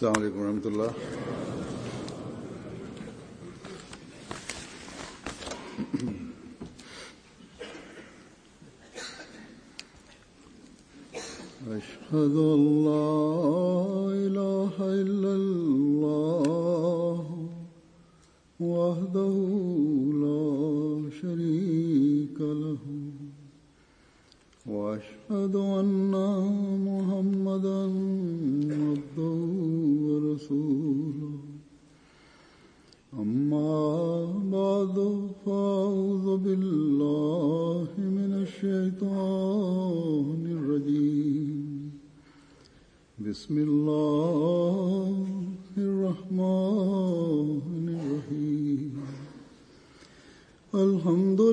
السلام عليكم ورحمة الله أشهد أن لا إله إلا الله وحده لا شريك له وأشهد أن محمدا عبده ورسوله أما بعد فأعوذ بالله من الشيطان الرجيم بسم الله الرحمن الرحيم الحمد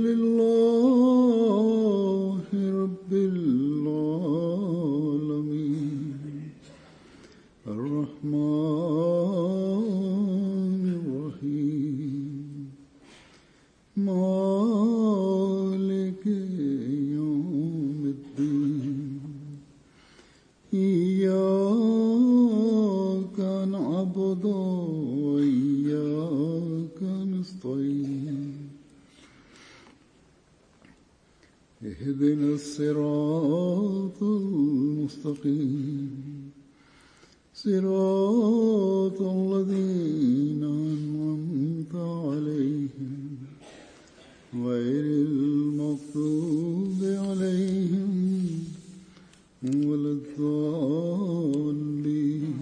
لله رب العالمين الرحمن الرحيم مالك يوم الدين إياك نعبد وإياك نستعين اهدنا الصراط المستقيم صراط الذين أنعمت عليهم غير المغضوب عليهم ولا الضالين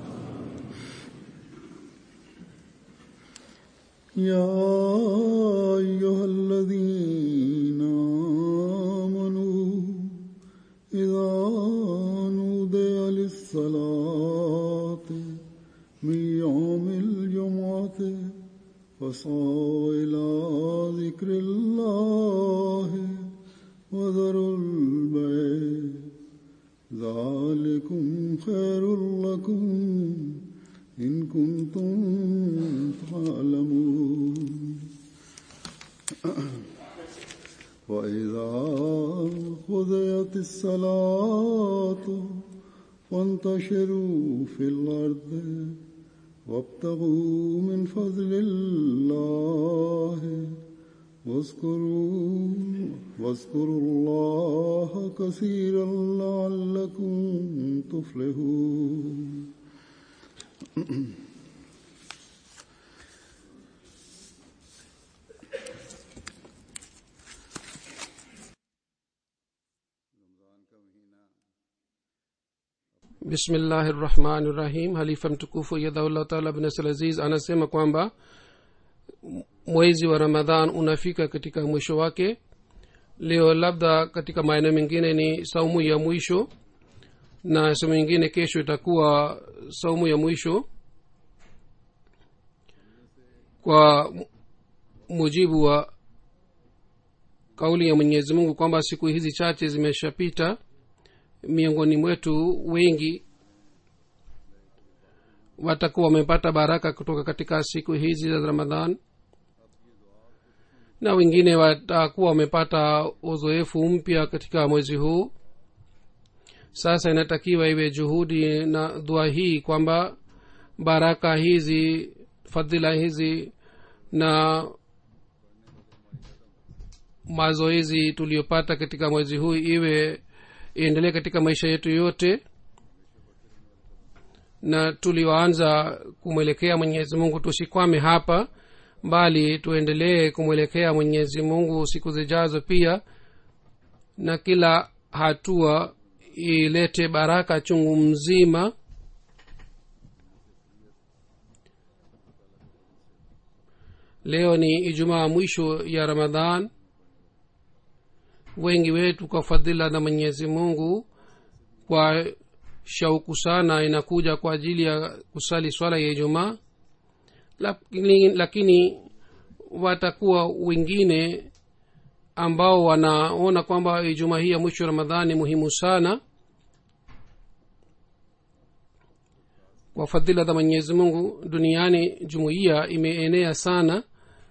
يا أيها الذين آمنوا إذا نودي للصلاة من يوم الجمعة فاسعوا إلى ذكر الله وذروا البيع ذلكم خير لكم إن كنتم تعلمون وإذا قضيت الصلاة فانتشروا في الأرض وابتغوا من فضل الله واذكروا واذكروا الله كثيرا لعلكم تفلحون bismillahi rahmani rahim halifa mtukufu yadhaullah taala bnasalaziz anasema kwamba mwezi wa ramadhan unafika katika mwisho wake leo labda katika maeneo mengine ni saumu ya mwisho na sehemu nyingine kesho itakuwa saumu ya mwisho kwa mujibu wa kauli ya mwenyezi mungu kwamba siku hizi chache zimeshapita miongoni mwetu wengi watakuwa wamepata baraka kutoka katika siku hizi za ramadhan na wengine watakuwa wamepata uzoefu mpya katika mwezi huu sasa inatakiwa iwe juhudi na dua hii kwamba baraka hizi fadhila hizi na mazoezi tuliyopata katika mwezi huu iwe iendelee katika maisha yetu yote na tulioanza kumwelekea mwenyezi mungu tusikwame hapa bali tuendelee kumwelekea mwenyezi mungu siku zijazo pia na kila hatua ilete baraka chungu mzima leo ni ijumaa mwisho ya ramadhan wengi wetu kwa fadhila na mwenyezi mungu kwa shauku sana inakuja kwa ajili ya kusali swala ya ijumaa lakini, lakini watakuwa wengine ambao wanaona kwamba ijumaa hii ya mwisho ramadhani muhimu sana kwa fadhila za mwenyezi mungu duniani jumuiya imeenea sana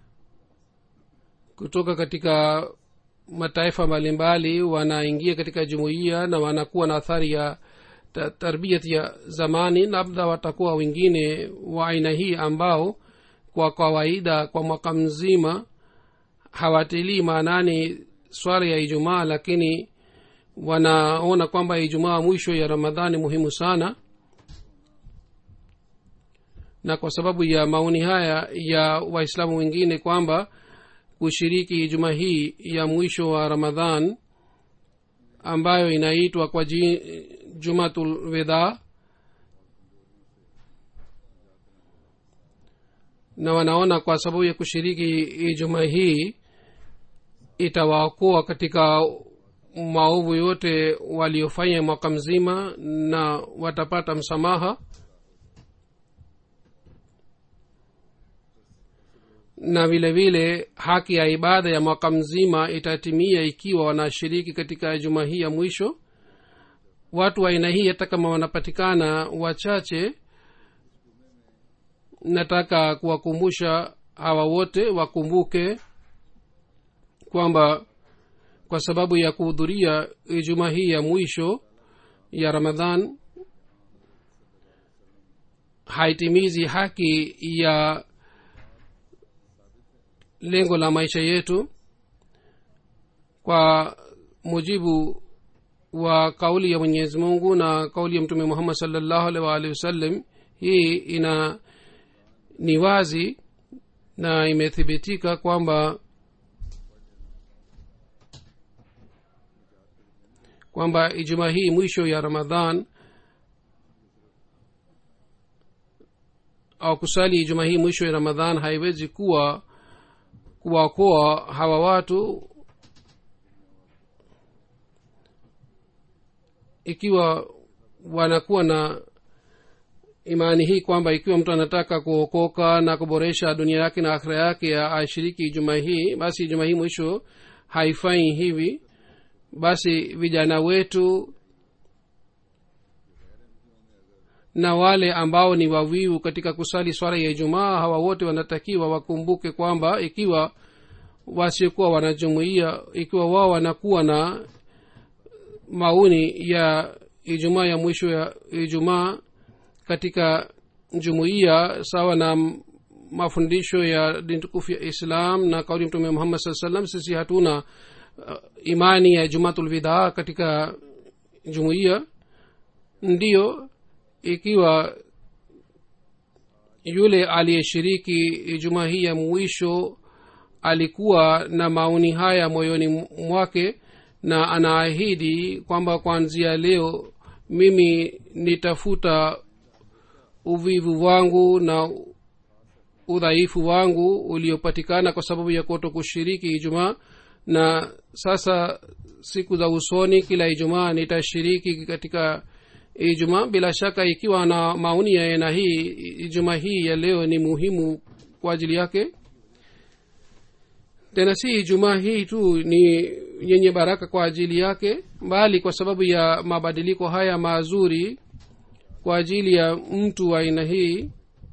kutoka katika mataifa mbalimbali wanaingia katika jumuiya na wanakuwa na athari ya ta- tarbiyat ya zamani labda watakuwa wengine wa aina hii ambao kwa kawaida kwa mwaka mzima hawatilii maanani swala ya ijumaa lakini wanaona kwamba ijumaa mwisho ya ramadhani muhimu sana na kwa sababu ya maoni haya ya waislamu wengine kwamba kushiriki ijumaa hii ya mwisho wa ramadhan ambayo inaitwa kwa ji, jumatul weda na wanaona kwa sababu ya kushiriki ijumaa hii itawaokoa katika maovu yote waliofanya mwaka mzima na watapata msamaha na vile vile haki ya ibada ya mwaka mzima itatimia ikiwa wanashiriki katika juma hii ya mwisho watu wa aina hii hata kama wanapatikana wachache nataka kuwakumbusha hawa wote wakumbuke kwamba kwa sababu ya kuhudhuria ijumaa hii ya mwisho ya ramadhan haitimizi haki ya lengo la maisha yetu kwa mujibu wa kauli ya mwenyezi mungu na kauli ya mtume muhammad salllahu alih waalihi wasallam hii ina ni wazi na imethibitika kwamba kwamba ijumaa hii mwisho ya ramadhan au kusali ijumaa hii mwisho ya ramadhan haiwezi kuwa kuwaokoa hawa watu ikiwa wanakuwa na imani hii kwamba ikiwa mtu anataka kuokoka na kuboresha dunia yake na akhira yake ashiriki juma hii basi juma hii mwisho haifanyi hivi basi vijana wetu na wale ambao ni wavivu katika kusali swala ya ijumaa hawa wote wanatakiwa wakumbuke kwamba ikiwa wasiokuwa wanajumuia ikiwa wao wanakuwa na maoni ya ijumaa ya mwisho ya ijumaa katika jumuiya sawa na mafundisho ya dini tukufu ya islam na kauli mtume muhammad saa salam sisi hatuna uh, imani ya jumatulvidaa katika jumuiya ndiyo ikiwa yule aliyeshiriki ijumaa hii ya mwisho alikuwa na maoni haya moyoni mwake na anaahidi kwamba kuanzia leo mimi nitafuta uvivu wangu na udhaifu wangu uliopatikana kwa sababu ya kuto kushiriki ijumaa na sasa siku za usoni kila ijumaa nitashiriki katika ijumaa bila shaka ikiwa na maoni ya aina hii ijumaa hii ya leo ni muhimu kwa ajili yake tena si ijumaa hii tu ni yenye baraka kwa ajili yake bali kwa sababu ya mabadiliko haya mazuri kwa ajili ya mtu wa aina hii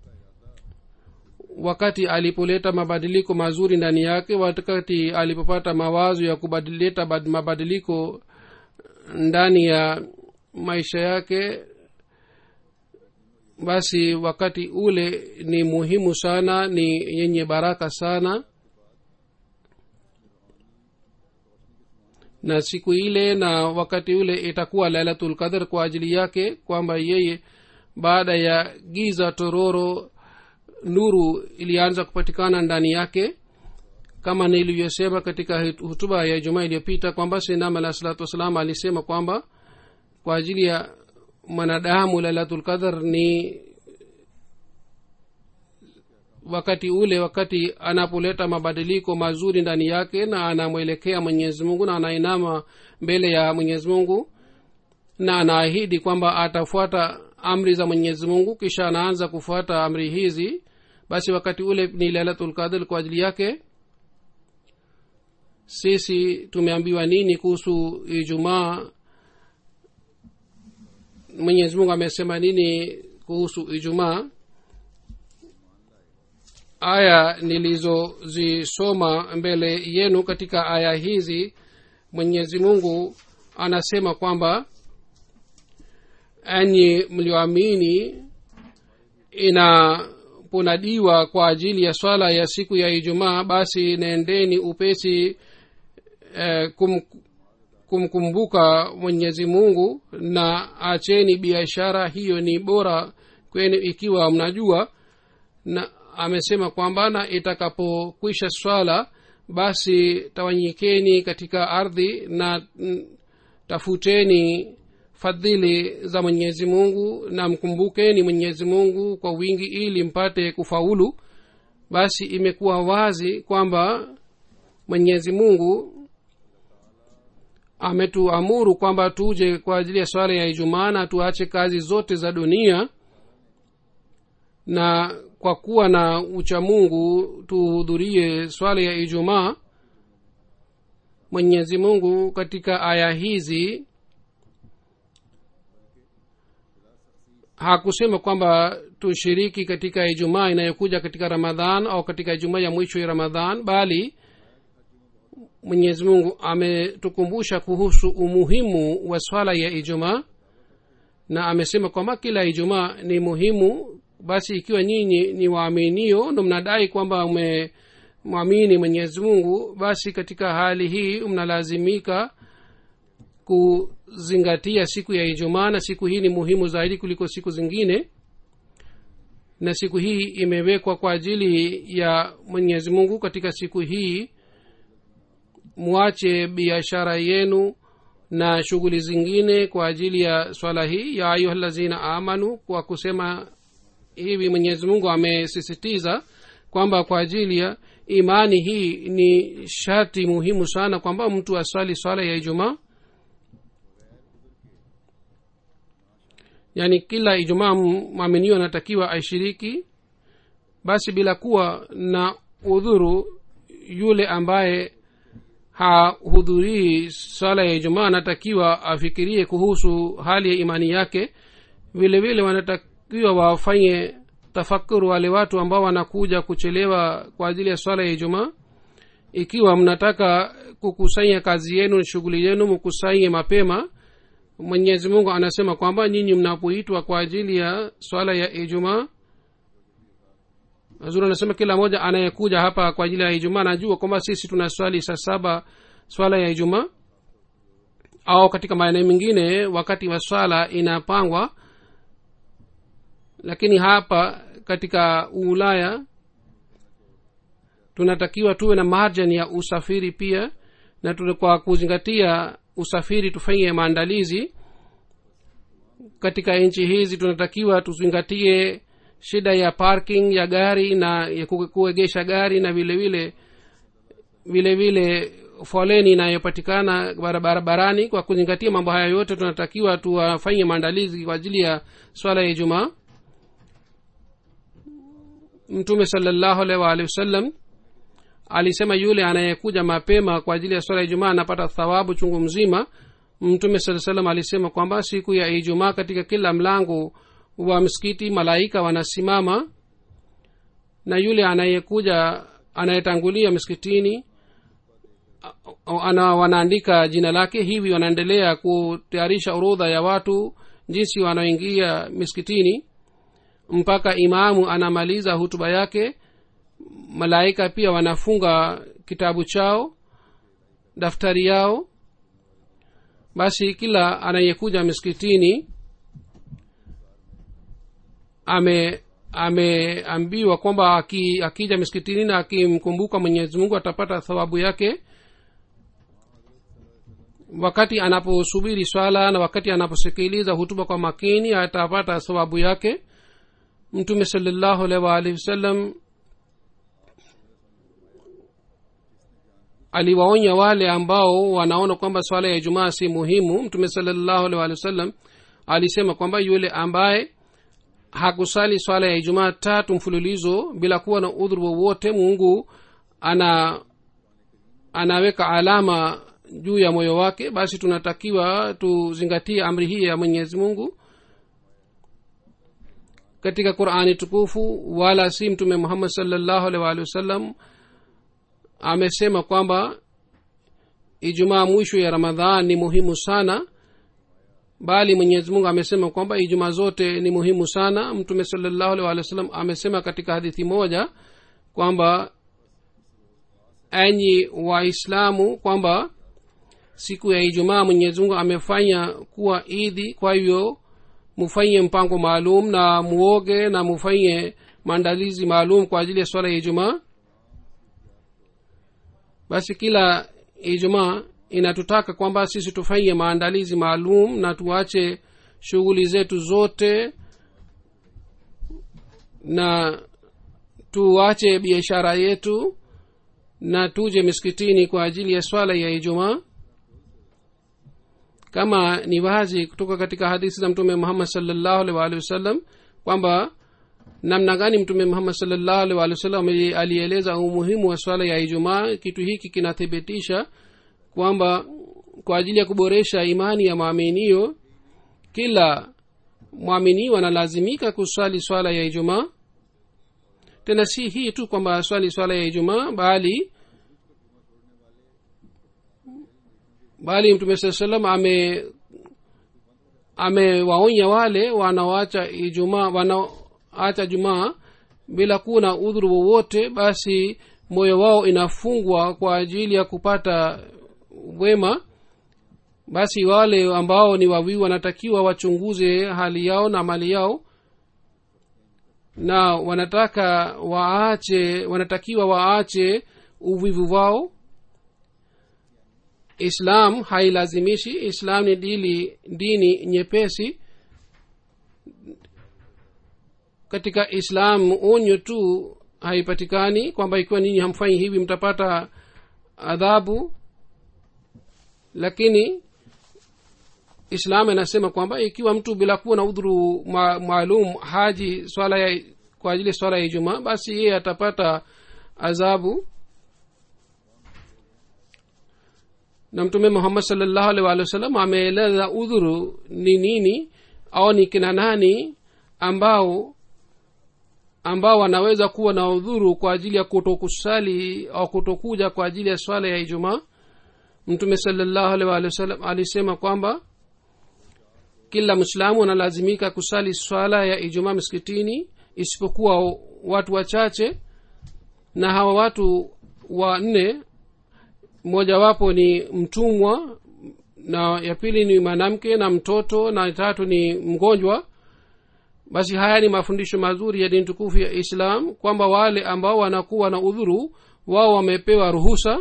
wakati alipoleta mabadiliko mazuri ndani yake wakati alipopata mawazo ya kubadileta mabadiliko ndani ya maisha yake basi wakati ule ni muhimu sana ni yenye baraka sana na siku ile na wakati ule itakuwa lailatul qadr kwa ajili yake kwamba yeye baada ya giza tororo nuru ilianza kupatikana ndani yake kama nilivyosema katika hutuba ya jumaa iliyopita kwamba sinam alah salatu wassalam alisema kwamba kwa ajili ya mwanadamu lailatul qadr ni wakati ule wakati anapoleta mabadiliko mazuri ndani yake na anamwelekea mwenyezi mungu na anainama mbele ya mwenyezi mungu na anaahidi kwamba atafuata amri za mwenyezi mungu kisha anaanza kufuata amri hizi basi wakati ule ni lailatulqadr kwa ajili yake sisi tumeambiwa nini kuhusu ijumaa mwenyezi mungu amesema nini kuhusu ijumaa aya nilizozisoma mbele yenu katika aya hizi mwenyezi mungu anasema kwamba enyi mlioamini inaponadiwa kwa ajili ya swala ya siku ya ijumaa basi nendeni upesi eh, kum, kumkumbuka mwenyezi mungu na acheni biashara hiyo ni bora kwenu ikiwa mnajua na amesema kwamba na itakapokwisha swala basi tawanyikeni katika ardhi na mm, tafuteni fadhili za mwenyezi mungu na mkumbukeni mwenyezi mungu kwa wingi ili mpate kufaulu basi imekuwa wazi kwamba mwenyezi mungu ametuamuru kwamba tuje kwa ajili ya swala ya ijumaa na tuache kazi zote za dunia na kwa kuwa na uchamungu tuhudhurie swala ya ijumaa mwenyezi mungu katika aya hizi hakusema kwamba tushiriki katika ijumaa inayokuja katika ramadhan au katika ijumaa ya mwisho ya ramadhan bali mwenyezi mungu ametukumbusha kuhusu umuhimu wa swala ya ijumaa na amesema kwamba kila ijumaa ni muhimu basi ikiwa nyinyi ni waaminio ndo mnadai kwamba mmemwamini mwenyezi mungu basi katika hali hii mnalazimika kuzingatia siku ya ijumaa na siku hii ni muhimu zaidi kuliko siku zingine na siku hii imewekwa kwa ajili ya mwenyezi mungu katika siku hii mwache biashara yenu na shughuli zingine kwa ajili ya swala hii ya ayuha lazina amanu kwa kusema hivi mwenyezi mungu amesisitiza kwamba kwa ajili ya imani hii ni sharti muhimu sana kwamba mtu aswali swala ya ijumaa yaani kila ijumaa mwaminio anatakiwa aishiriki basi bila kuwa na udhuru yule ambaye hahudhurii swala ya ijumaa anatakiwa afikirie kuhusu hali ya imani yake vile vile wanatakiwa wafanye tafakuru wale watu ambao wanakuja kuchelewa kwa ajili ya swala ya ijumaa ikiwa mnataka kukusanya kazi yenu shughuli yenu mkusanye mapema mwenyezi mungu anasema kwamba nyinyi mnapoitwa kwa ajili ya swala ya ijumaa zuri anasema kila mmoja anayekuja hapa kwa ajili ya ijumaa anajua kwamba sisi tuna swali saa saba swala ya ijumaa au katika maeneo mengine wakati wa swala inapangwa lakini hapa katika ulaya tunatakiwa tuwe na marjan ya usafiri pia na tuna- kwa kuzingatia usafiri tufanye maandalizi katika nchi hizi tunatakiwa tuzingatie shida ya parking ya gari na ya ku- kuegesha gari na vile vile vile vile foleni inayopatikana bara- barabarani kwa kuzingatia mambo haya yote tunatakiwa tuwafanye maandalizi kwa ajili ya swala ya ijumaa mtume salallahu alaihi waalihi wasallam alisema yule anayekuja mapema kwa ajili ya swala ya ijumaa anapata thawabu chungu mzima mtume saa salam alisema kwamba siku ya ijumaa katika kila mlango wa msikiti malaika wanasimama na yule anayekuja anayetangulia msikitini a- ana wanaandika jina lake hivi wanaendelea kutayarisha orodha ya watu jinsi wanaoingia miskitini mpaka imamu anamaliza hutuba yake malaika pia wanafunga kitabu chao daftari yao basi kila anayekuja miskitini ame ameambiwa kwamba aki, akija miskitini na akimkumbuka mwenyezi mungu atapata thawabu yake wakati anaposubiri swala na wakati anaposikiliza hutuba kwa makini atapata thawabu yake mtume salallahu alaihi waalihi wasallam aliwaonya wale ambao wanaona kwamba swala ya ijumaa si muhimu mtume salallahu alaihi waalihi wasallam alisema kwamba yule ambaye hakusali swala ya ijumaa tatu mfululizo bila kuwa na udhuru wowote mungu ana anaweka alama juu ya moyo wake basi tunatakiwa tuzingatie amri hii ya mwenyezi mungu katika qurani tukufu wala si mtume muhammad salllahu alaihi waalihi wasallam amesema kwamba ijumaa mwisho ya ramadhan ni muhimu sana bali mwenyezi mungu amesema kwamba ijumaa zote ni muhimu sana mtume salallahu alih walih wa sallam amesema katika hadithi moja kwamba enyi waislamu kwamba siku ya ijumaa mwenyezi mungu amefanya kuwa idhi kwa hivyo mufanye mpango maalum na muoge na mufanye maandalizi maalum kwa ajili ya swala ya ijumaa basi kila ijumaa inatutaka kwamba sisi tufanye maandalizi maalum na tuache shughuli zetu zote na tuache biashara yetu na tuje miskitini kwa ajili ya swala ya ijumaa kama ni wazi kutoka katika hadithi za mtume muhammad salllahu alih waalihi wasallam kwamba namna gani mtume muhammad salllahu alih waalihi wasallam alieleza umuhimu wa swala ya ijumaa kitu hiki kinathibitisha kwamba kwa ajili ya kuboresha imani ya mwaminio kila mwaminio analazimika kuswali swala ya ijumaa tena si hii tu kwamba swali swala ya ijumaa bali bali mtume saa salam ame amewaonya wale wanaoacha ijumaa wanaoacha jumaa bila kuwa na udhuru wowote basi moyo wao inafungwa kwa ajili ya kupata wema basi wale ambao ni wawiwi wanatakiwa wachunguze hali yao na mali yao na wanataka waache wanatakiwa waache uvivu wao islam hailazimishi islam ni dili dini nyepesi katika islam onyo tu haipatikani kwamba ikiwa ninyi hamfanyi hivi mtapata adhabu lakini islam inasema kwamba ikiwa mtu bila kuwa na udhuru ma, maalum haji swala ya kwa ajili ya swala ya ijumaa basi yeye atapata adhabu na mtume muhammad salllahu alih walih wa sallam ameeleza udhuru ni nini au ni kina nani ambao ambao wanaweza kuwa na udhuru kwa ajili ya kutokusali au kutokuja kwa ajili ya swala ya ijumaa mtume salllahu alih walih wa sallam alisema kwamba kila mwislamu analazimika kusali swala ya ijumaa msikitini isipokuwa watu wachache na hawa watu wanne mmojawapo ni mtumwa na ya pili ni mwanamke na mtoto na tatu ni mgonjwa basi haya ni mafundisho mazuri ya dini tukufu ya islam kwamba wale ambao wanakuwa na udhuru wao wamepewa ruhusa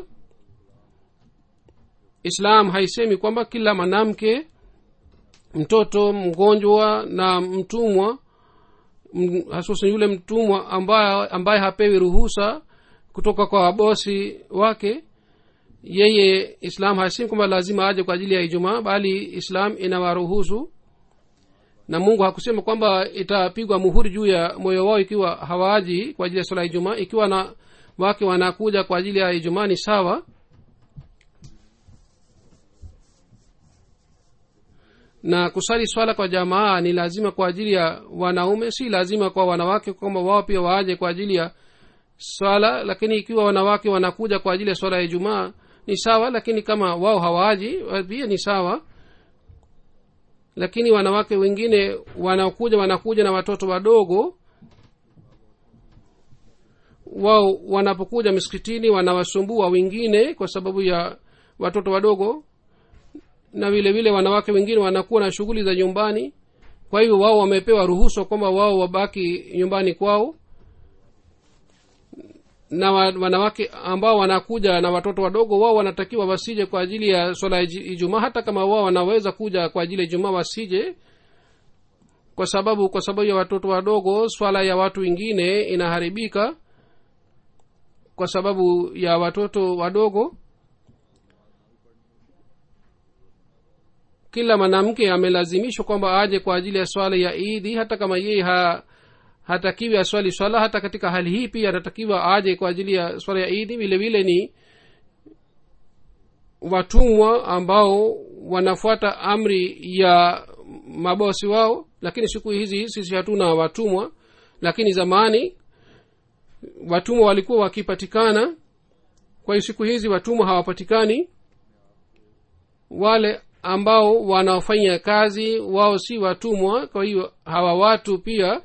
islam haisemi kwamba kila mwanamke mtoto mgonjwa na mtumwa hasusan yule mtumwa ambaye, ambaye hapewi ruhusa kutoka kwa bosi wake yeye islam hasemi kwamba lazima aje kwa ajili ya ijumaa bali islam inawaruhusu na mungu hakusema kwamba itapigwa muhuri juu ya moyo wao ikiwa hawaaji kwa ajili ya swala ya ijumaa ikiwa na wake wanakuja kwa ajili ya ijumaa ni sawa na kusali swala kwa jamaa ni lazima kwa ajili ya wanaume si lazima kwa wanawake kwamba wao pia waaje kwa ajili ya swala lakini ikiwa wanawake wanakuja kwa ajili ya swala ya ijumaa ni sawa lakini kama wao hawaaji pia ni sawa lakini wanawake wengine wanakuja wanakuja na watoto wadogo wao wanapokuja miskitini wanawasumbua wengine kwa sababu ya watoto wadogo na vile vile wanawake wengine wanakuwa na shughuli za nyumbani kwa hivyo wao wamepewa ruhusa kwamba wao wabaki nyumbani kwao na wanawake ambao wanakuja na watoto wadogo wao wanatakiwa wasije kwa ajili ya swala ya ijumaa hata kama wao wanaweza kuja kwa ajili ya ijumaa wasije kwa sababu kwa sababu ya watoto wadogo swala ya watu wengine inaharibika kwa sababu ya watoto wadogo kila mwanamke amelazimishwa kwamba aje kwa ajili ya swala ya idi hata kama yeye ha, hatakiwi aswali swala hata katika hali hii pia anatakiwa aje kwa ajili ya swala ya idi vile vile ni watumwa ambao wanafuata amri ya mabosi wao lakini siku hizi sisi hatuna watumwa lakini zamani watumwa walikuwa wakipatikana kwa hiyo siku hizi watumwa hawapatikani wale ambao wanaofanya kazi wao si watumwa kwa hiyo hawa watu pia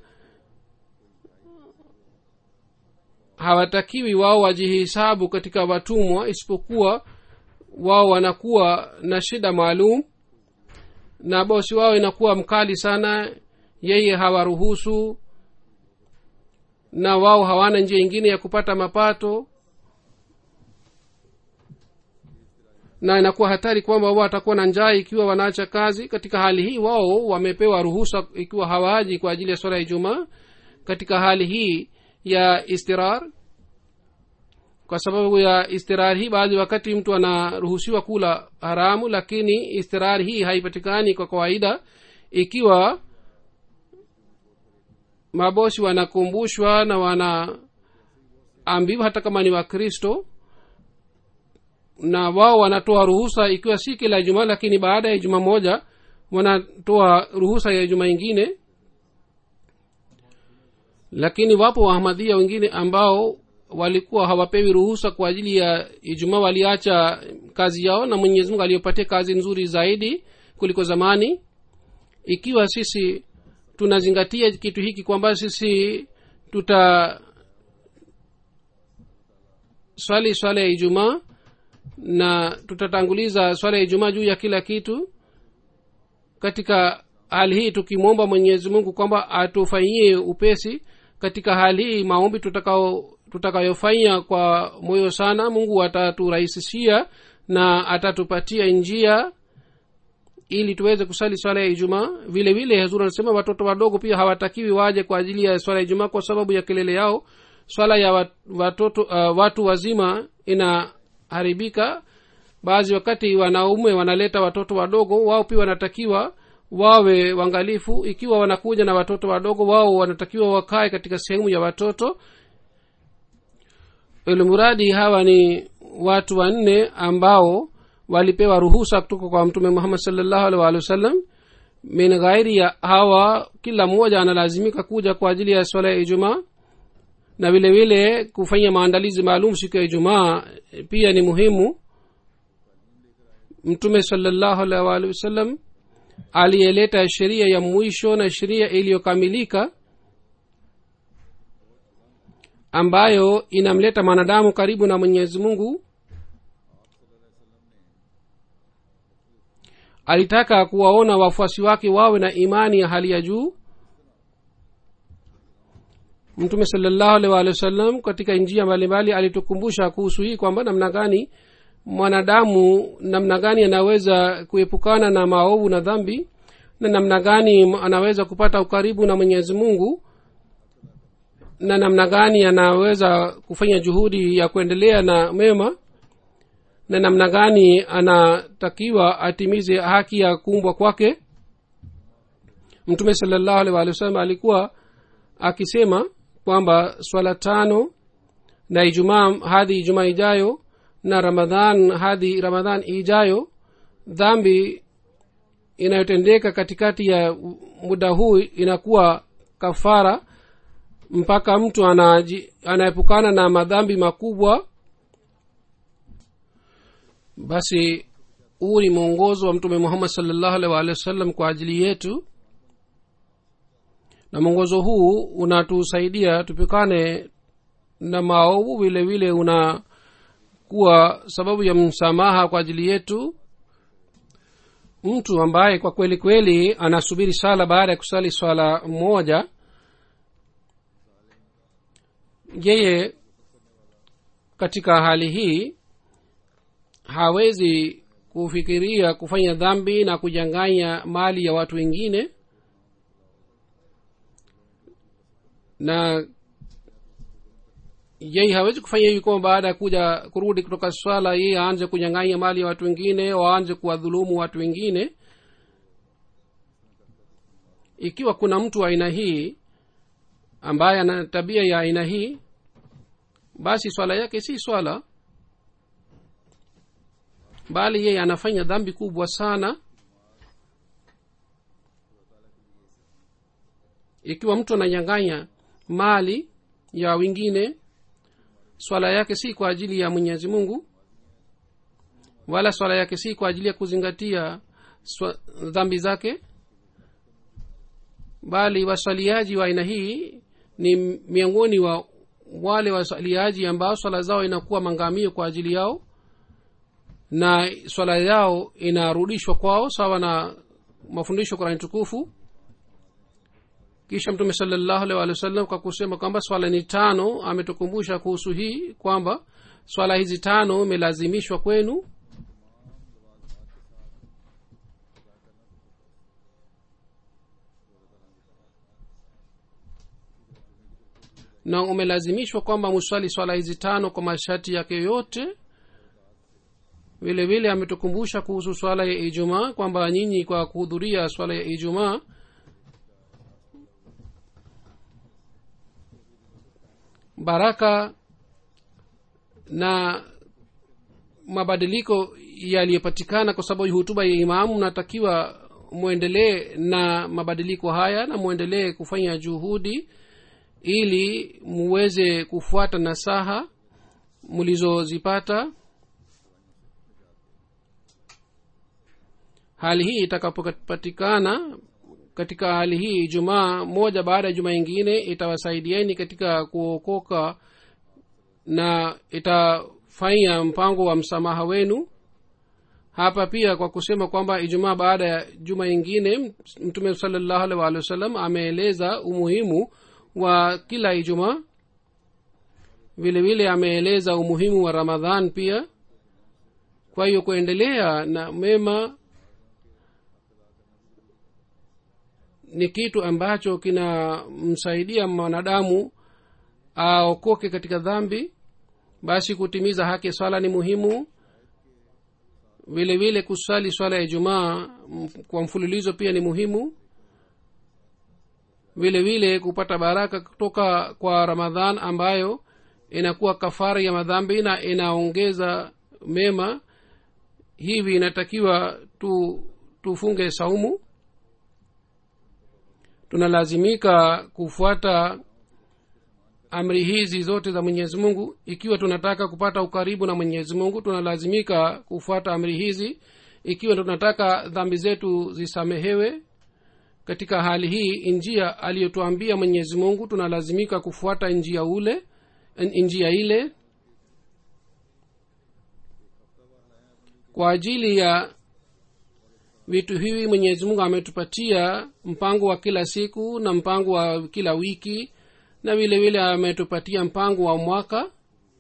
hawatakiwi wao wajihisabu katika watumwa isipokuwa wao wanakuwa na shida maalum na bosi wao inakuwa mkali sana yeye hawaruhusu na wao hawana njia ingine ya kupata mapato na inakuwa hatari kwamba wao watakuwa na njaa ikiwa wanaacha kazi katika hali hii wao wamepewa ruhusa ikiwa hawaji kwa ajili ya swala ya ijumaa katika hali hii ya istirar kwa sababu ya istirar hii baadhi wakati mtu anaruhusiwa kula haramu lakini istirar hii haipatikani kwa kawaida ikiwa mabosi wanakumbushwa na wanaambiwa hata kama ni wakristo na wao wanatoa ruhusa ikiwa si kila ijumaa lakini baada ya ijumaa moja wanatoa ruhusa ya ijumaa ingine lakini wapo wahamadhia wengine ambao walikuwa hawapewi ruhusa kwa ajili ya ijumaa waliacha kazi yao na mwenyezi mungu aliyopatia kazi nzuri zaidi kuliko zamani ikiwa sisi tunazingatia kitu hiki kwamba sisi tuta swali swala ya ijumaa na tutatanguliza swala ya ijumaa juu ya kila kitu katika hali hii tukimwomba mwenyezi mungu kwamba atufanyie upesi katika hali hii maombi tutakao tutakayofanya kwa moyo sana mungu ataturahisishia na atatupatia njia ili tuweze kusali swala ya ijumaa vile vile hazur anasema watoto wadogo pia hawatakiwi waje kwa ajili ya swala ya ijumaa kwa sababu ya kelele yao swala ya watoto uh, watu wazima inaharibika baadhi wakati wanaume wanaleta watoto wadogo wao pia wanatakiwa wawe wangalifu ikiwa wanakuja na watoto wadogo wao wanatakiwa wakae katika sehemu ya watoto ilmuradi hawa ni watu wanne ambao walipewa ruhusa kutoka kwa mtume muhammad salllahu alih waalihi wasallam min ghairi ya hawa kila mmoja analazimika kuja kwa ajili ya swala ya ijumaa na vile vile kufanya maandalizi maalum siku ya ijumaa pia ni muhimu mtume salllahu alih waalihi wasallam aliyeleta sheria ya mwisho na sheria iliyokamilika ambayo inamleta mwanadamu karibu na mwenyezi mungu alitaka kuwaona wafuasi wake wawe na imani ya hali ya juu mtume salllahu alih walihi wasallam katika njia mbalimbali alitukumbusha kuhusu hii kwamba namna gani mwanadamu namna gani anaweza kuepukana na maovu na dhambi na namna gani anaweza kupata ukaribu na mwenyezi mungu na namna gani anaweza kufanya juhudi ya kuendelea na mema na namna gani anatakiwa atimize haki ya kuumbwa kwake mtume salllahu alih walih wasallam alikuwa akisema kwamba swala tano na ijumaa hadi ijumaa ijayo na ramadhan hadi ramadhan ijayo dhambi inayotendeka katikati ya muda huu inakuwa kafara mpaka mtu anaepukana na madhambi makubwa basi huu ni mwongozo wa mtume muhammad salllahu alih waalihi wasallam kwa ajili yetu na mwongozo huu unatusaidia tupikane na maovu vile vile unakuwa sababu ya msamaha kwa ajili yetu mtu ambaye kwa kweli kweli anasubiri sala baada ya kusali swala moja yeye katika hali hii hawezi kufikiria kufanya dhambi na kujanganya mali ya watu wengine na yeye hawezi kufanya hivi kwamba baada ya kuja kurudi kutoka swala yeye aanze kunyang'anya mali ya watu wengine waanze kuwadhulumu watu wengine ikiwa kuna mtu wa aina hii ambaye ana tabia ya aina hii basi swala yake si swala bali yeye anafanya dhambi kubwa sana ikiwa mtu ananyang'anya mali ya wengine swala yake si kwa ajili ya mwenyezi mungu wala swala yake si kwa ajili ya kuzingatia swa- dhambi zake bali waswaliaji wa aina hii ni miongoni wa wale waswaliaji ambao swala zao inakuwa mangamio kwa ajili yao na swala yao inarudishwa kwao sawa na mafundisho ya qurani tukufu kisha mtume salllahu alih walih wasallam kwa kusema kwamba swala ni tano ametukumbusha kuhusu hii kwamba swala hizi tano imelazimishwa kwenu na umelazimishwa kwamba muswali swala hizi tano kwa masharti yake yote vile vile ametukumbusha kuhusu swala ya ijumaa kwamba nyinyi kwa kuhudhuria swala ya ijumaa baraka na mabadiliko yaliyopatikana kwa sababu hutuba ya imamu mnatakiwa mwendelee na mabadiliko haya na mwendelee kufanya juhudi ili muweze kufuata nasaha mlizozipata hali hii itakapopatikana katika hali hii jumaa moja baada ya jumaa ingine itawasaidieni katika kuokoka na itafanya mpango wa msamaha wenu hapa pia kwa kusema kwamba ijumaa baada ya juma ingine mtume salallahu alih walih wasallam ameeleza umuhimu wa kila ijumaa vile vile ameeleza umuhimu wa ramadhan pia kwa hiyo kuendelea na mema ni kitu ambacho kinamsaidia mwanadamu aokoke katika dhambi basi kutimiza haki ya swala ni muhimu vile vile kusali swala ya ijumaa m- kwa mfululizo pia ni muhimu vile vile kupata baraka kutoka kwa ramadhan ambayo inakuwa kafara ya madhambi na inaongeza mema hivi inatakiwa tu tufunge saumu tunalazimika kufuata amri hizi zote za mwenyezi mungu ikiwa tunataka kupata ukaribu na mwenyezi mungu tunalazimika kufuata amri hizi ikiwa tunataka dhambi zetu zisamehewe katika hali hii njia aliyotuambia mwenyezi mungu tunalazimika kufuata njia ule njia ile kwa ajili ya vitu hivi mwenyezi mungu ametupatia mpango wa kila siku na mpango wa kila wiki na vile vile ametupatia mpango wa mwaka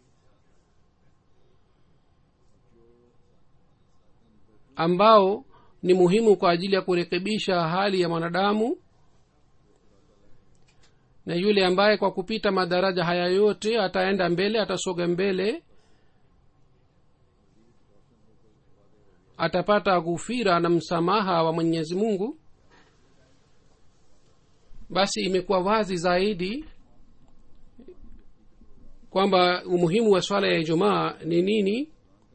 ambao ni muhimu kwa ajili ya kurekebisha hali ya mwanadamu na yule ambaye kwa kupita madaraja haya yote ataenda mbele atasoga mbele atapata ghufira na msamaha wa mwenyezi mungu basi imekuwa wazi zaidi kwamba umuhimu wa swala ya ijumaa ni nini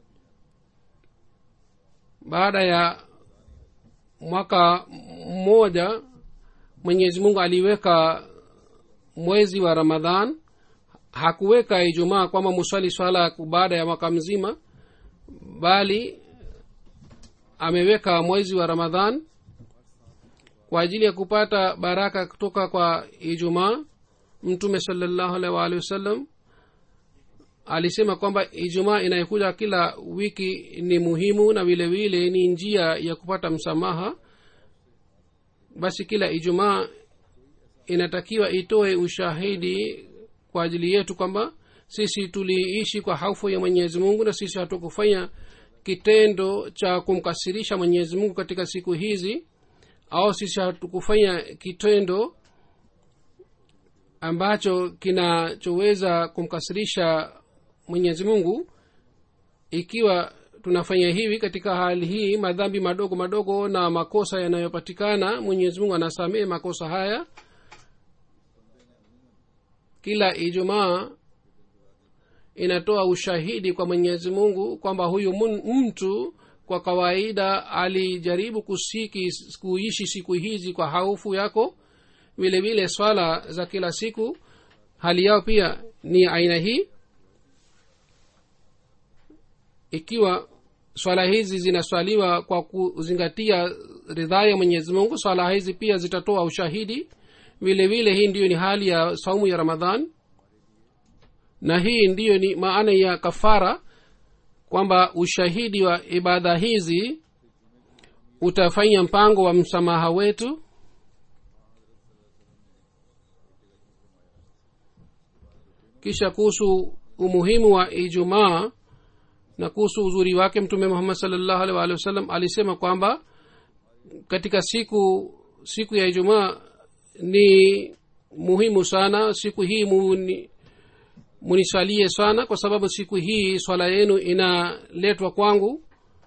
baada ya mwaka mmoja mwenyezi mungu aliweka mwezi wa ramadhan hakuweka ijumaa kwamba muswali swala baada ya mwaka mzima bali ameweka mwezi wa ramadhan kwa ajili ya kupata baraka kutoka kwa ijumaa mtume salallahu alaihi waalihi wasallam alisema kwamba ijumaa inayokuja kila wiki ni muhimu na vile vile ni njia ya kupata msamaha basi kila ijumaa inatakiwa itoe ushahidi kwa ajili yetu kwamba sisi tuliishi kwa haufu ya mwenyezi mungu na sisi hatukufanya kitendo cha kumkasirisha mwenyezi mungu katika siku hizi au sisi hatukufanya kitendo ambacho kinachoweza kumkasirisha mwenyezi mungu ikiwa tunafanya hivi katika hali hii madhambi madogo madogo na makosa yanayopatikana mwenyezi mungu anasamehe makosa haya kila ijumaa inatoa ushahidi kwa mwenyezi mungu kwamba huyu mun, mtu kwa kawaida alijaribu kusiki kuishi siku hizi kwa haufu yako vile vile swala za kila siku hali yao pia ni aina hii ikiwa swala hizi zinaswaliwa kwa kuzingatia ridhaa ya mwenyezi mungu swala hizi pia zitatoa ushahidi vile vile hii ndiyo ni hali ya saumu ya ramadhan na hii ndiyo ni maana ya kafara kwamba ushahidi wa ibada hizi utafanya mpango wa msamaha wetu kisha kuhusu umuhimu wa ijumaa na kuhusu uzuri wake mtume muhammad salllahu alih waalihi wasallam alisema kwamba katika siku siku ya ijumaa ni muhimu sana siku hii muni, munisalie sana kwa sababu siku hii swala yenu inaletwa kwangu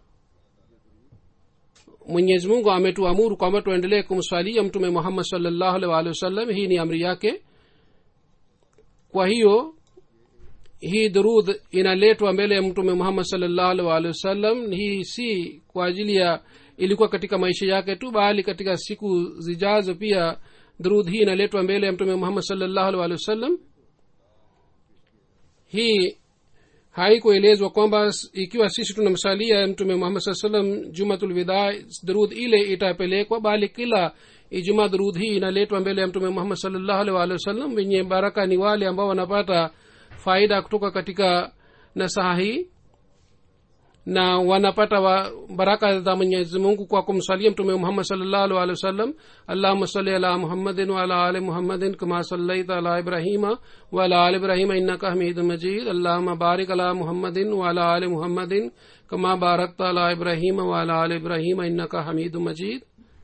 mwenyezi mungu ametuamuru kwamba tuendelee kumswalia mtume muhammad salllahu alih waalihi wasallam hii ni amri yake kwa hiyo hii durudh inaletwa mbele ya mtume muhammad salllahu alih waalihi wasallam hii si kwa ajili ya ilikuwa katika maisha yake tu bali katika siku zijazo pia durudh hii inaletwa mbele ya mtume muhammad salllahu alih waalihi wasallam hii haikuelezwa kwamba ikiwa sisi tunamsalia mtume muhammad saa salam jumatulwidha durudh ile itapelekwa bali kila ijumaa durudh hii inaletwa mbele ya mtume muhammad salllahu alih waalihi wasallam wenye baraka ni wale ambao wanapata faida kutoka katika nasaha hii na wanapata wa baraka za mwenyezi mungu kwa kumsalia mtume muhammad salllahu alih walih wasallam allahuma salli ala muhammadin waala ali muhammadin kama sallaita ala ibrahima waala ali ibrahima innaka hamidu majid allahuma barik ala muhammadin waala ali muhammadin kama barakta ala ibrahima waala ali ibrahima innaka hamidu majid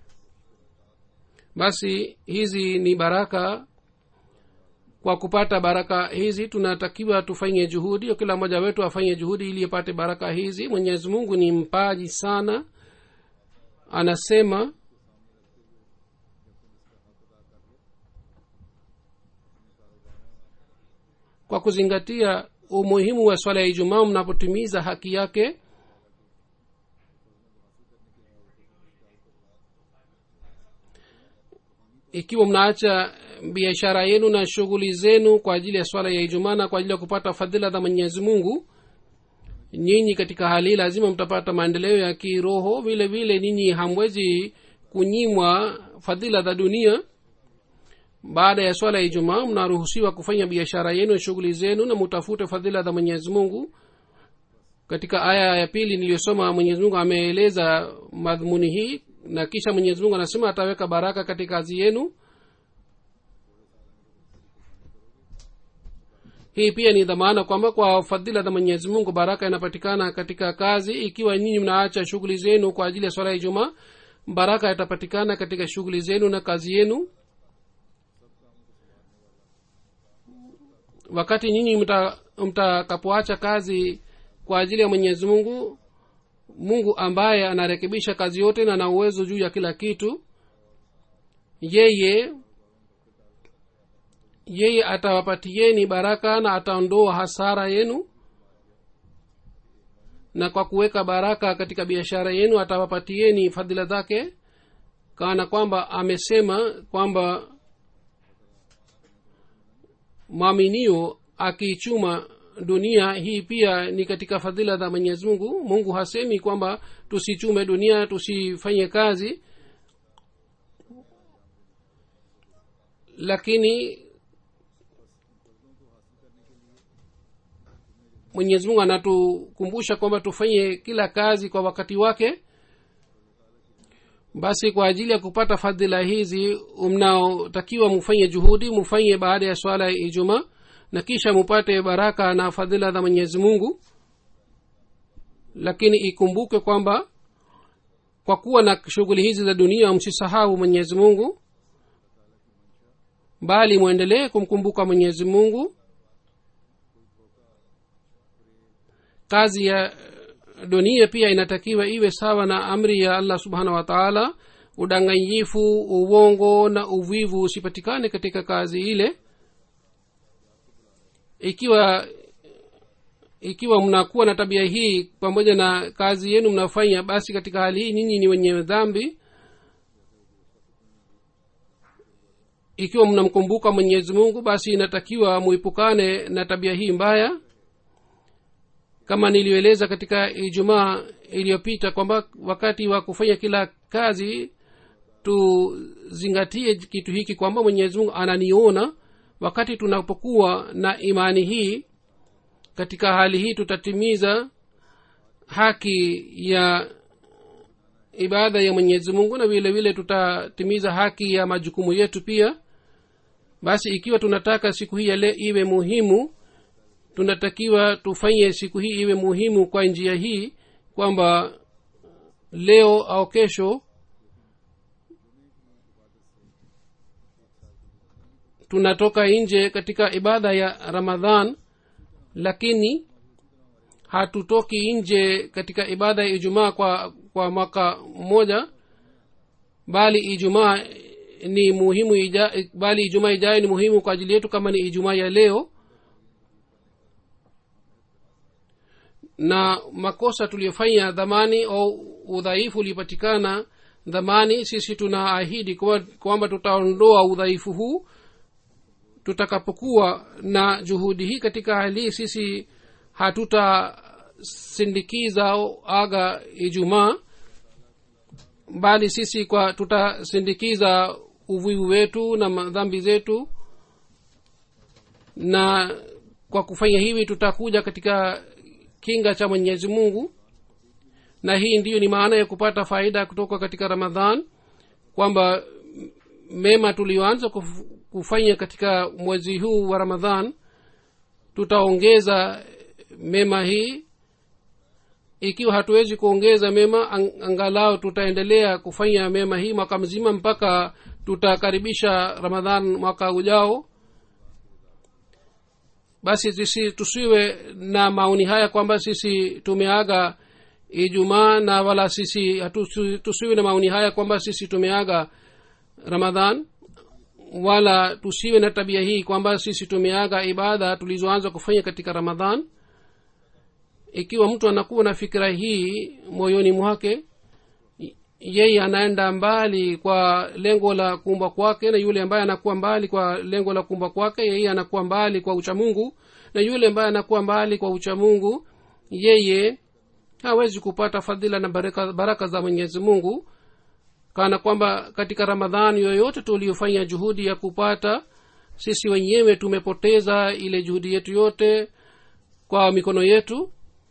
basi hizi ni baraka kwa kupata baraka hizi tunatakiwa tufanye juhudi kila mmoja wetu afanye juhudi ili apate baraka hizi mwenyezi mungu ni mpaji sana anasema kwa kuzingatia umuhimu wa swala ya ijumaa mnapotimiza haki yake ikiwa mnaacha biashara yenu na shughuli zenu kwa ajili ya swala ya ijumaa na kwa ajili ya kupata fadhila za mwenyezi mungu nyinyi katika hali hii lazima mtapata maendeleo ya kiroho vile vile ninyi hamwezi kunyimwa fadhila za dunia baada ya swala ya ijumaa mnaruhusiwa kufanya biashara yenu shughuli zenu na mutafute fadhila za mwenyezi mungu katika aya ya pili niliyosoma mwenyezi mungu ameeleza madhumuni hii na kisha mwenyezi mungu anasema ataweka baraka katika kazi yenu hii pia ni dhamana kwamba kwa fadhila za mwenyezi mungu baraka inapatikana katika kazi ikiwa nyinyi mnaacha shughuli zenu kwa ajili ya swala ya ijumaa baraka itapatikana katika shughuli zenu na kazi yenu wakati nyinyi mtakapoacha mta kazi kwa ajili ya mwenyezi mungu mungu ambaye anarekebisha kazi yote na ana uwezo juu ya kila kitu yeye yeye atawapatieni baraka na ataondoa hasara yenu na kwa kuweka baraka katika biashara yenu atawapatieni fadhila zake kana kwamba amesema kwamba mwaminio akiichuma dunia hii pia ni katika fadhila za mwenyezi mungu mungu hasemi kwamba tusichume dunia tusifanye kazi lakini mwenyezi mungu anatukumbusha kwamba tufanye kila kazi kwa wakati wake basi kwa ajili ya kupata fadhila hizi mnaotakiwa mufanye juhudi mufanye baada ya swala ya ijumaa na kisha mupate baraka na fadhila za mwenyezi mungu lakini ikumbuke kwamba kwa kuwa na shughuli hizi za dunia msisahau mwenyezi mungu bali mwendelee kumkumbuka mwenyezi mungu kazi ya dunia pia inatakiwa iwe sawa na amri ya allah subhanahu wa taala udanganyifu uwongo na uvivu usipatikane katika kazi ile ikiwa ikiwa mnakuwa na tabia hii pamoja na kazi yenu mnafanya basi katika hali hii nyinyi ni wenye dhambi ikiwa mnamkumbuka mwenyezi mungu basi inatakiwa muipukane na tabia hii mbaya kama niliyoeleza katika ijumaa iliyopita kwamba wakati wa kufanya kila kazi tuzingatie kitu hiki kwamba mwenyezi mungu ananiona wakati tunapokuwa na imani hii katika hali hii tutatimiza haki ya ibada ya mwenyezi mungu na vile vile tutatimiza haki ya majukumu yetu pia basi ikiwa tunataka siku hii yale iwe muhimu tunatakiwa tufanye siku hii iwe muhimu kwa njia hii kwamba leo au kesho tunatoka nje katika ibada ya ramadhan lakini hatutoki nje katika ibada ya ijumaa kwa kwa mwaka mmoja bali ijumaa ni muhimu ija, bali ijumaa ijayo ni muhimu kwa ajili yetu kama ni ijumaa ya leo na makosa tuliyofanya dhamani au udhaifu ulipatikana dhamani sisi tunaahidi kwamba tutaondoa udhaifu huu tutakapokuwa na juhudi hii katika hali hii sisi hatutasindikiza aga ijumaa bali sisi kwa tutasindikiza uvivu wetu na madhambi zetu na kwa kufanya hivi tutakuja katika kinga cha mwenyezi mungu na hii ndiyo ni maana ya kupata faida kutoka katika ramadhan kwamba mema tulioanza kufanya katika mwezi huu wa ramadhan tutaongeza mema hii ikiwa hatuwezi kuongeza mema angalau tutaendelea kufanya mema hii mwaka mzima mpaka tutakaribisha ramadhan mwaka ujao basi sisi tusiwe na maoni haya kwamba sisi tumeaga ijumaa na wala sisi hatu, tusiwe na maoni haya kwamba sisi tumeaga ramadhan wala tusiwe na tabia hii kwamba sisi tumeaga ibada tulizoanza kufanya katika ramadhan ikiwa mtu anakuwa na fikira hii moyoni mwake yeye anaenda mbali kwa lengo la kuumba kwake na yule ambaye anakuwa mbali kwa lengo la kuumba kwake yeye anakuwa mbali kwa uchamungu na yule ambaye anakuwa mbali kwa uchamungu yeye hawezi kupata fadhila na baraka, baraka za mwenyezi mungu kana kwamba katika ramadhani yoyote tuliofanya juhudi ya kupata sisi wenyewe tumepoteza ile juhudi yetu yote kwa mikono yetu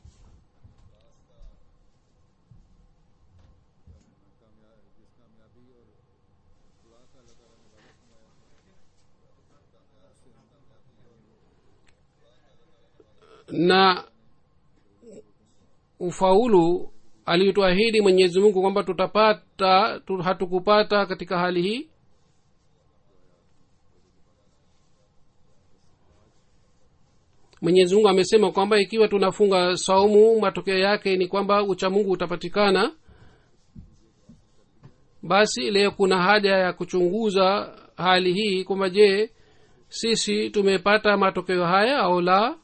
na ufaulu alituahidi mwenyezi mungu kwamba tutapata tu, hatukupata katika hali hii mwenyezi mungu amesema kwamba ikiwa tunafunga saumu matokeo yake ni kwamba uchamungu utapatikana basi leo kuna haja ya kuchunguza hali hii kwamba je sisi tumepata matokeo haya au la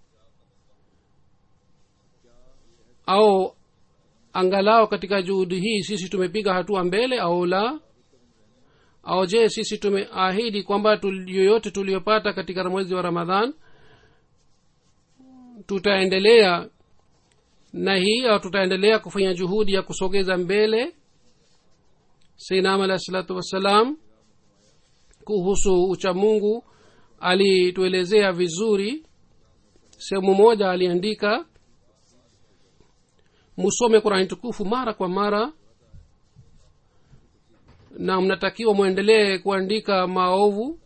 au angalau katika juhudi hii sisi tumepiga hatua mbele au la au je sisi tumeahidi kwamba yoyote tuliyopata katika mwezi wa ramadhan tutaendelea na hii au tutaendelea kufanya juhudi ya kusogeza mbele seinam alahi salatu wassalam kuhusu uchamungu alituelezea vizuri sehemu moja aliandika musome qurani tukufu mara kwa mara na mnatakiwa mwendelee kuandika maovu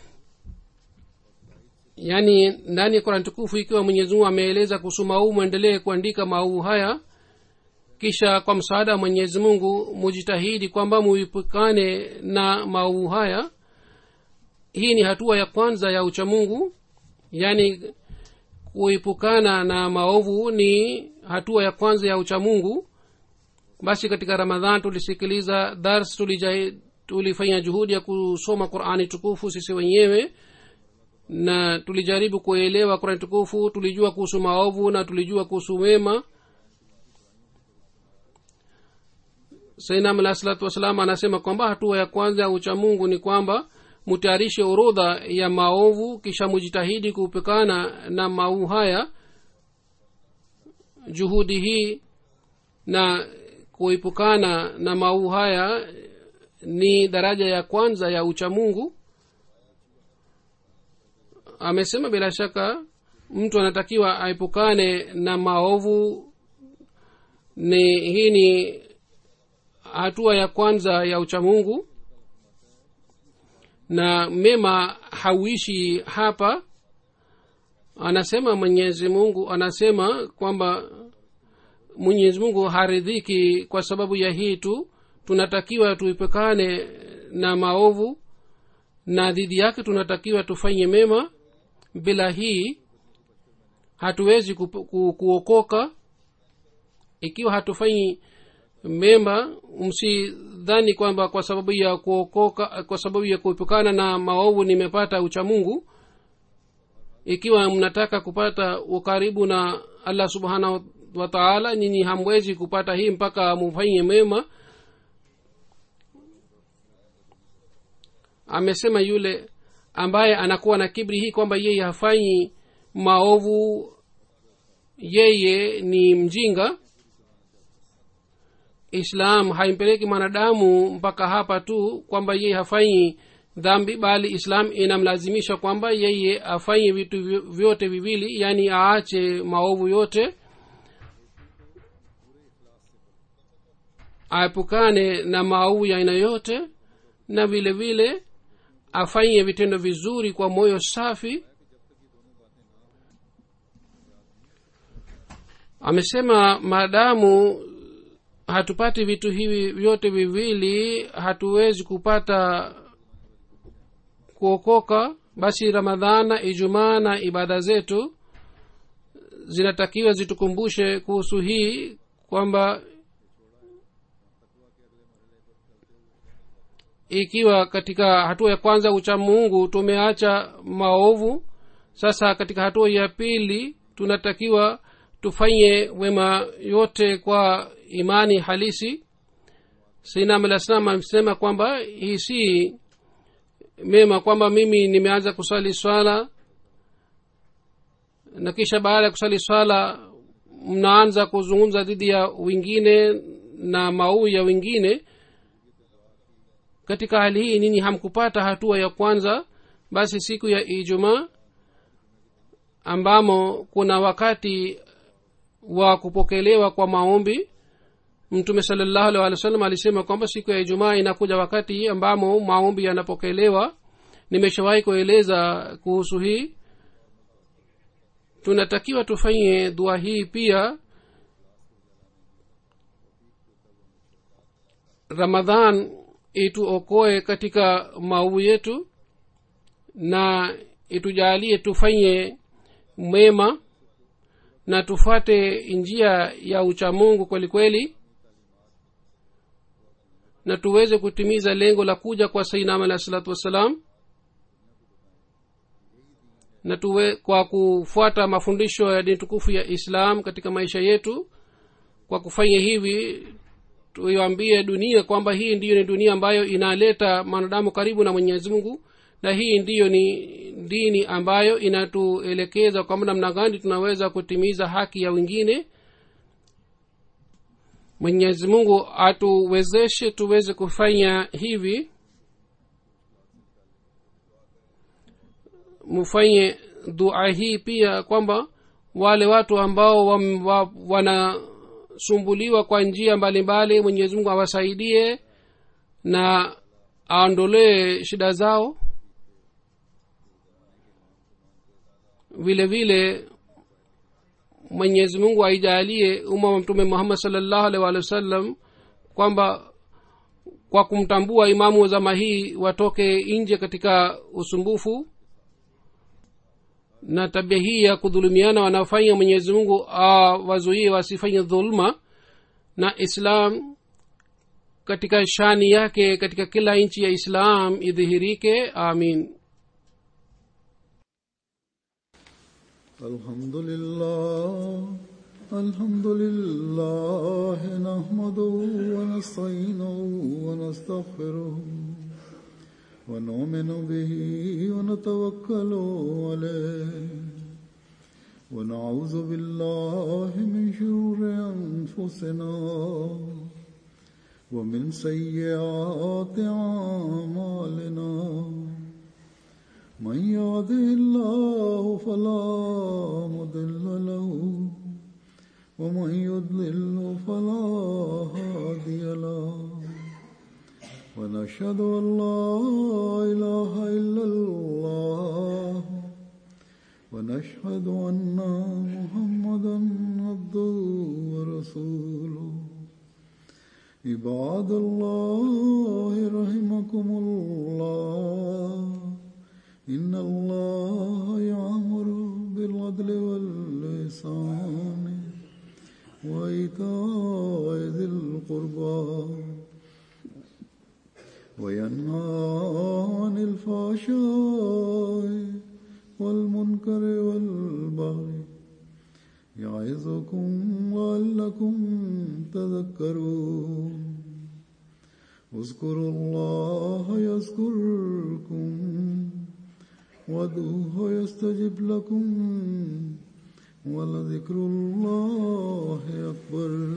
yaani ndani ya qurani tukufu ikiwa mwenyezi mungu ameeleza kuhusu maovu mwendelee kuandika maovu haya kisha kwa msaada wa mwenyezi mungu mujitahidi kwamba muipukane na maovu haya hii ni hatua ya kwanza ya uchamungu yaani kuepukana na maovu ni hatua ya kwanza ya uchamungu basi katika ramadhan tulisikiliza dars tulijai, tulifanya juhudi ya kusoma qurani tukufu sisi wenyewe na tulijaribu kuelewa qurani tukufu tulijua kuhusu maovu na tulijua kuhusu wema sainam alah salatu wassalam anasema kwamba hatua ya kwanza ya uchamungu ni kwamba mutayarishe orodha ya maovu kisha mujitahidi kuepukana na maovu haya juhudi hii na kuepukana na maovu haya ni daraja ya kwanza ya uchamungu amesema bila shaka mtu anatakiwa aepukane na maovu ni hii ni hatua ya kwanza ya uchamungu na mema hauishi hapa anasema mwenyezi mungu anasema kwamba mwenyezi mungu haridhiki kwa sababu ya hii tu tunatakiwa tuipekane na maovu na dhidi yake tunatakiwa tufanye mema bila hii hatuwezi ku, ku, kuokoka ikiwa hatufanyi mema msidhani kwamba kwa sababu ya kuokoka kwa sababu ya kuepukana na maovu nimepata uchamungu ikiwa mnataka kupata ukaribu na allah subhanahu wa taala nyinyi hamwezi kupata hii mpaka mufanye mema amesema yule ambaye anakuwa na kibri hii kwamba yeye hafanyi maovu yeye ni mjinga islam haimpeleki mwanadamu mpaka hapa tu kwamba yeye hafanyi dhambi bali islam inamlazimisha kwamba yeye afanye vitu vyote viwili yaani aache maovu yote aepukane na maovu ya aina yote na vile vile afanye vitendo vizuri kwa moyo safi amesema maadamu hatupati vitu hivi vyote viwili hatuwezi kupata kuokoka basi ramadhana ijumaa na ibada zetu zinatakiwa zitukumbushe kuhusu hii kwamba ikiwa katika hatua ya kwanza ucha mungu tumeacha maovu sasa katika hatua ya pili tunatakiwa tufanye wema yote kwa imani halisi sinam alah salam amesema kwamba hii si mema kwamba mimi nimeanza kusali swala na kisha baada ya kusali swala mnaanza kuzungumza dhidi ya wengine na mauu ya wengine katika hali hii ninyi hamkupata hatua ya kwanza basi siku ya ijumaa ambamo kuna wakati wa kupokelewa kwa maombi mtume salallahu alih walih wa sallam alisema kwamba siku ya ijumaa inakuja wakati ambamo maombi yanapokelewa nimeshawahi kueleza kuhusu hii tunatakiwa tufanye dua hii pia ramadhan ituokoe katika maovu yetu na itujalie tufanye mema na tufate njia ya uchamungu kweli kweli na tuweze kutimiza lengo la kuja kwa sainam alahi salatu wassalam na tuwe kwa kufuata mafundisho ya dini tukufu ya islam katika maisha yetu kwa kufanya hivi tuiambie dunia kwamba hii ndiyo ni dunia ambayo inaleta mwanadamu karibu na mwenyezi mungu na hii ndiyo ni dini ambayo inatuelekeza kwamba namna gani tunaweza kutimiza haki ya wengine mwenyezi mungu atuwezeshe tuweze kufanya hivi mufanye dua hii pia kwamba wale watu ambao wa, wa, wanasumbuliwa kwa njia mbalimbali mwenyezi mungu awasaidie na aondolee shida zao vile vile mwenyezi mungu aijalie umma wa mtume muhammad salllahu alih walih wa sallam kwamba kwa kumtambua imamu wa zama hii watoke nje katika usumbufu na tabia hii ya kudhulumiana wanaofanya mwenyezi mungu awazuie wasifanye dhuluma na islam katika shani yake katika kila nchi ya islam idhihirike amin الحمد لله الحمد لله نحمده ونستعينه ونستغفره ونؤمن به ونتوكل عليه ونعوذ بالله من شرور أنفسنا ومن سيئات أعمالنا من يهده الله فلا مضل له ومن يضلل فلا هادي له ونشهد أن لا إله إلا الله ونشهد أن محمدا عبده ورسوله عباد الله رحمكم الله إن الله يعمر بالعدل واللسان وإيتاء ذي القربى وينهى عن الفحشاء والمنكر والبغي يعظكم لعلكم تذكرون اذكروا الله يذكركم وادعوه يستجب لكم ولذكر الله أكبر